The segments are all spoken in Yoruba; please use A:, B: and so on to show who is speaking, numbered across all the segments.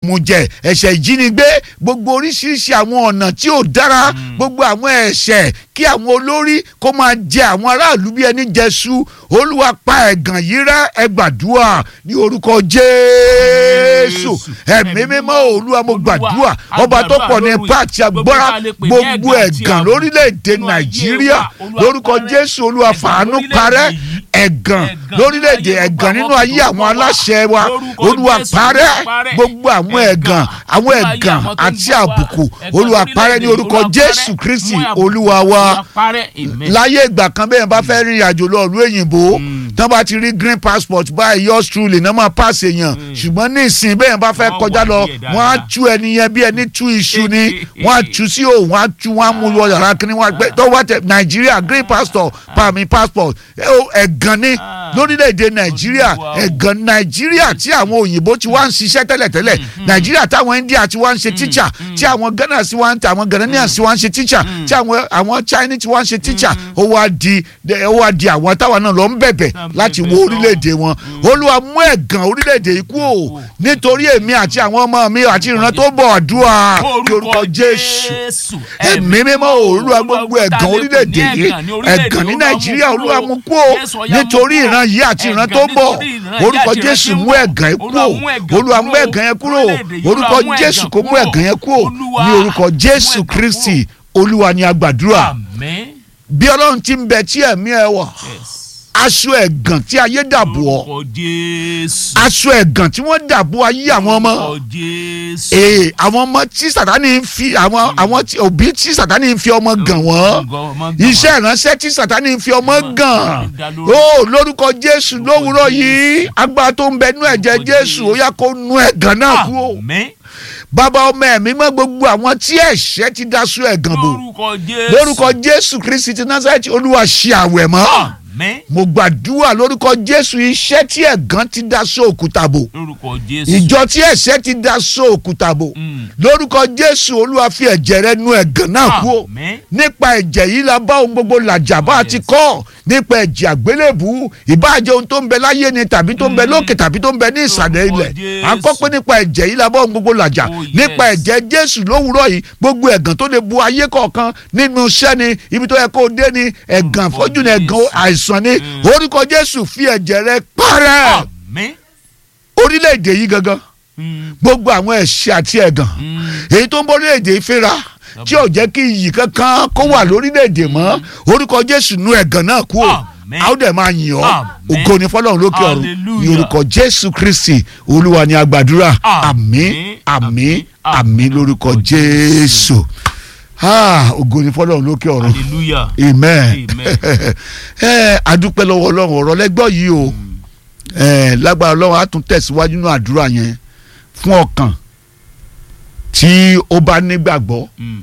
A: ìmùjẹ ẹ̀ṣẹ̀ ìjínigbé gbogbo oríṣiríṣi àwọn ọ̀nà tí ò dára gbogbo àwọn ẹ̀ṣẹ̀ kí àwọn olórí kó máa jẹ àwọn aráàlú bí ẹni jẹṣu olúwa pa ẹ̀gàn yìí rẹ́ ẹ gbàdúrà ní orúkọ jésù ẹ̀mí mímọ́ olúwa mo gbàdúrà ọba tó pọ̀ ní ipá àti agbára gbogbo ẹ̀gàn lórílẹ̀‐èdè nàìjíríà lórúkọ jésù olúwa fàánú parẹ́ ẹ̀gàn lórílẹ̀‐èdè ẹ̀gàn nínú ayé àwọn aláṣẹ wa olúwa parẹ́ gbogbo àwọn ẹ̀gàn àwọn ẹ̀gàn àti àbùkù olúwa parẹ́ ní orúkọ jésù kristi olúwa wa láyé ìgbà kan bẹ́ẹ̀ bá fẹ́ rìnrìn àjò lọ ìlú òyìnbó tán bá ti rí green passport báyìí yours truly náà máa pass èèyàn ṣùgbọ́n ní ìsìn bẹ́ẹ̀ bá fẹ́ kọjá lọ wọ́n á tú ẹni yẹn bí ẹni tú iṣu ni wọ́n á tú sí òun wọ́n á tú wọ́n á mú lọ yàrá kí ni wọ́n á gbé tó wá tẹ nàìjíríà green passport pàmì passport ẹ̀gàn ni lórílẹ̀‐èdè nàìjíríà ẹ̀gàn nàìjíríà tí àwọn òyìnbó ti wá ń ṣiṣẹ́ tẹ́lẹ̀tẹ́lẹ̀ nàìjíríà táwọn india ti wá ń ṣe teacher tí àwọn ghana ti wá ń tẹ àwọn ghanaians ti wá ń ṣe teacher tí àwọn àwọn chinese ti wá ń ṣe teacher ó wá di ó wá di àwọn táwọn náà lọ ń bẹ̀bẹ̀ láti wo orílẹ̀-èdè wọn olúwa mú ẹ̀gàn orílẹ̀-èdè yìí kú o nítorí èmi àti àwọn ọmọ mi àti ìran tó bọ̀ àdúrà lórúkọ jésù ẹ̀mí mímọ́ olúwa gbogbo ẹ̀gàn orílẹ̀-èdè yìí ẹ̀gàn ní nàìjíríà olúwa mú kú o nítorí ìran yìí àti ìran tó bọ̀ orúkọ jésù mú ẹ̀gàn yẹn kúrò olúwa mú ẹ̀gàn yẹn kúrò orúkọ jésù kó mú ẹ̀gàn yẹn kúrò ní orúkọ jésù kristi olúwa ni a gbàdúrà bí ọlọ́run ti ń bẹ tí ẹ̀mí ẹ wà aṣọ ẹ̀gàn tí ayé dàbò ọ́ aṣọ ẹ̀gàn tí wọ́n dàbò ayé àwọn ọmọ ee àwọn ọmọ tí sàtánì ń fi àwọn àwọn òbí tí sàtánì ń fi ọmọ gàn wọ́n iṣẹ́ ìránṣẹ́ tí sàtánì ń fi ọmọ gàn ó lórúkọ jésù lówùúrọ̀ yìí agbára tó ń bẹ nú ẹ̀jẹ̀ jésù ó yá kó nú ẹ̀gàn náà kú o bàbá ọmọ ẹ̀mí mọ́ gbogbo àwọn tí ẹ̀ṣẹ̀ ti daṣọ ẹ̀gàn bò lórúkọ jésù kristi ti násàrẹ́tì olúwa ṣe àwẹ̀ mọ́ mo gbàdúrà lórúkọ jésù iṣẹ́ tí ẹ̀gàn ti daṣọ òkúta bò ìjọ tí ẹ̀ṣẹ̀ ti daṣọ òkúta bò lórúkọ jésù olúwa fi ẹ̀jẹ̀ rẹ̀ nu ẹ̀gàn náà kú nípa ẹ̀jẹ̀ yìí la bá ohun gbogbo làjà bá a ti kọ́ nípa ẹ̀jẹ̀ àgbélébù ìbáàjẹ́ ohun tó ń bẹ láyé ni tàbí tó ń bẹ lókè tàbí tó ń bẹ ní ìsàlẹ̀ ilẹ̀ à ń kọ́ pé nípa ẹ̀jẹ̀ yìí la bá ohun gbogbo làjà nípa ẹ̀jẹ̀ jésù lówùúrọ̀ yìí gbogbo ẹ̀gàn tó lè bu ayé kọ̀ọ̀kan nínú iṣẹ́ ni ibi tó yẹ kó dé ni ẹ̀gàn fọ́jú ni ẹ̀gàn àìsàn ni orúkọ jésù fi ẹ̀jẹ̀ rẹ̀ parẹ́ orílẹ̀-èdè yìí gangan gbogbo àwọn ẹ̀ṣẹ̀ àti ẹ̀gàn èyí tó ń bọ́ orílẹ̀-èdè yìí fínra tí ò jẹ́ kí iyì kankan kó wà lórílẹ̀‐èdè mọ́ orúkọ jésù nu ẹ̀gàn náà kú o a ó dẹ̀ máa yìn ọ́ ògo ni fọlọ́run lókè ọ̀run ní orúkọ jésù kristi olúwa ni a gbàdúrà àmín àmín àmín lórúkọ jésù ògo ni fọlọ́run lókè ọ̀run amen adúpẹ́ lọ́wọ́ ọlọ́run ọ̀rọ̀ lẹ́gbọ́ yìí o lágbára ọlọ́run á tún tẹ̀síwájú nínú àdúrà yẹn fún ọkàn tí ó bá nígbàgbọ́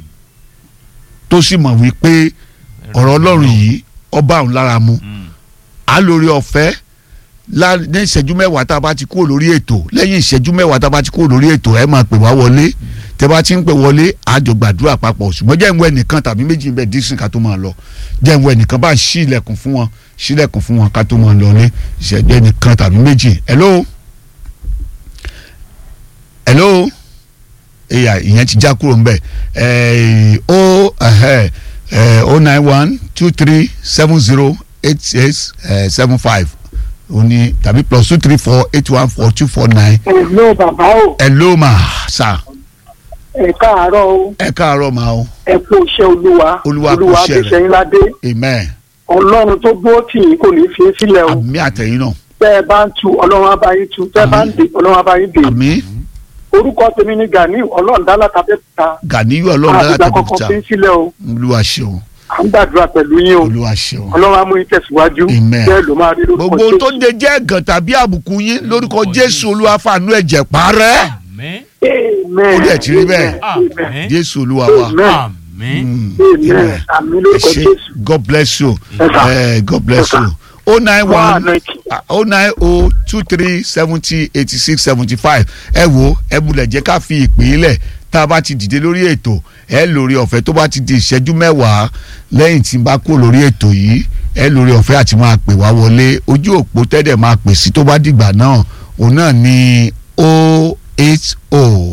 A: tó sì mọ̀ wípé ọ̀rọ̀ ọlọ́run yìí ọba òun lára mu á lórí ọ̀fẹ́ ní ìṣẹ́jú mẹ́wàá tá a bá ti kúrò lórí ètò lẹ́yìn ìṣẹ́jú mẹ́wàá tá a bá ti kúrò lórí ètò ẹ máa pè wá wọlé tẹ bá ti ń pè wọlé àjọ gbàdúrà papọ̀ ṣùgbọ́n jẹ́ ìwé nìkan tàbí méjì bẹ́ẹ̀ dísìn ká tó máa lọ jẹ́ ìwé nìkan bá ń ṣí ilẹ̀kùn fún wọn ṣí ilẹ̀kùn fún wọn ká tó máa lọ ní ìṣẹ́jú nìkan tàbí méjì hello hello eya ìyẹn ti já kúrò nbẹ o o nine one two three seven zero eight six seven five o ní tàbí plus two three four eight one four two four nine.
B: hello bàbá o.
A: hello ma sa.
B: ẹ káàárọ̀ o.
A: ẹ káàárọ̀ ma o.
B: ẹ kú iṣẹ́ olúwa.
A: olúwa kú iṣẹ́ rẹ̀
B: olúwa fi ṣẹ́yìn ládé.
A: amen.
B: ọlọ́run tó gbó tì yín kò ní í fi í sílẹ̀ o.
A: àmì àtẹ̀yìn náà.
B: tẹ́ ẹ bá ń tu ọlọ́run á bá yín tu tẹ́ ẹ bá ń dè ọlọ́run á bá yín dè.
A: àmì
B: orúkọ tèmi ni gani ọlọ́ọ̀dálá tàbẹ́ta.
A: Ganiyu ọlọ́run dára
B: àtìgbà
A: tẹ̀lé
B: kọ̀ọ̀kan
A: ta
B: fi ń sílẹ̀ o.
A: olúwa ṣeun
B: à ń gbàdúrà pẹ̀lú yín o.
A: olúwa ṣeun.
B: ọlọ́run á mú yín tẹ̀síwájú.
A: Amen.
B: bẹ́ẹ̀ ló máa rí lórúkọ
A: gbogbo ohun tó
B: Jésù.
A: de jẹ́ ẹ̀gàn tàbí àbùkù yín lórúkọ jésù olúwa fàánú ẹ̀jẹ̀ parẹ́
B: Amen.
A: ó dẹ̀ ti rí bẹ́ẹ̀
B: Amen.
A: jésù olúwa wa.
B: Amen.
A: Mm.
B: Amen. àmì
A: ẹ
B: lórúkọ
A: ṣé
B: Jésù.
A: god bless you
B: Yes, sir.
A: Eh, god bless
B: Yes, sir.
A: you o nine
B: Wà á
A: one
B: nọ́ọ̀kì.
A: o nine o two three seventy eighty six seventy five ẹ wo ẹ bulẹ̀ jẹ́ ká fi ìpè lẹ̀ tá a bá ti dìde lórí ètò ẹ lórí ọ̀fẹ́ tó bá ti di ìṣẹ́jú mẹ́wàá lẹ́yìn tí n bá kó lórí ètò yìí ẹ lórí ọ̀fẹ́ àti máa pè wá wọlé ojú òpó tẹ́lẹ̀ máa pè sí tó bá dìgbà náà òun náà ní o eight o